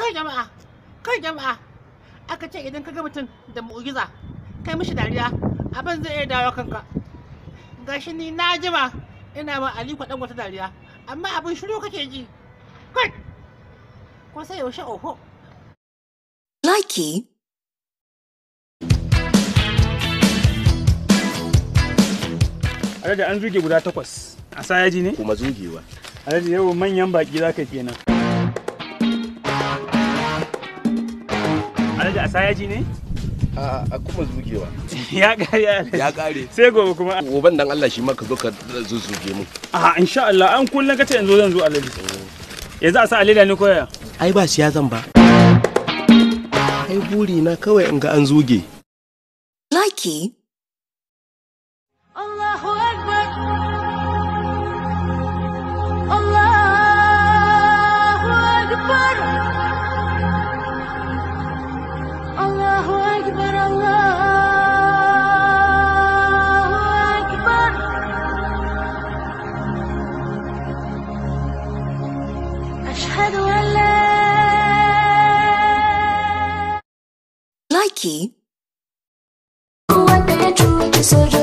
kai jama'a kai jama'a aka ce idan ka ga mutum da mu'ujiza kai mishi dariya abin zai iya dawo kanka gashi ni na jima ina ma aliko dan wata dariya amma abin shiru kake ji kai ko sai yaushe oho Likey. Alhaji an zuge guda takwas. A sa yaji ne? kuma zugewa Alhaji yau manyan baki za ka kenan. Alhaji a sa yaji ne? a a kuma zugewa Ya kare Alhaji. ya kare Sai gobe kuma. goban dan Allah shi ma ka zo ka zuzuge mu A insha Allah an kullum kace yanzu zan zo Alhaji. Yanzu a sa a leda ne koya? ai ba siya zan ba ai buri na kawai in ga an zuge Likey. الله أكبر الله أكبر الله أكبر الله أكبر أشهد أن لا Likey. wanda ya cuci soja